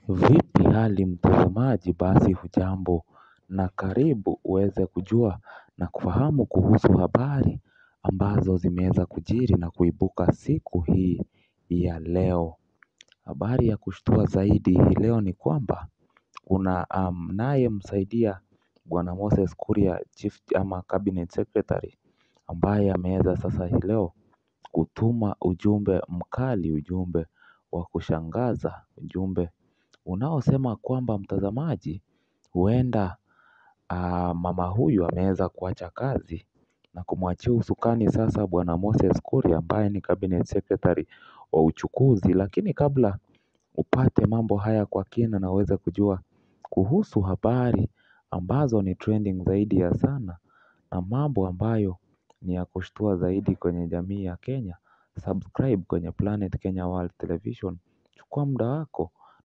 Vipi hali mtazamaji basi hujambo na karibu uweze kujua na kufahamu kuhusu habari ambazo zimeweza kujiri na kuibuka siku hii ya leo. Habari ya kushtua zaidi hii leo ni kwamba kuna anayemsaidia bwana Moses Kuria chief ama cabinet secretary ambaye ameweza sasa hii leo kutuma ujumbe mkali ujumbe wa kushangaza ujumbe unaosema kwamba mtazamaji huenda mama huyu ameweza kuacha kazi na kumwachia usukani sasa bwana Moses Kuria ambaye ni cabinet secretary wa uchukuzi lakini kabla upate mambo haya kwa kina na uweze kujua kuhusu habari ambazo ni trending zaidi ya sana na mambo ambayo ni ya kushtua zaidi kwenye jamii ya Kenya subscribe kwenye Planet Kenya World Television chukua muda wako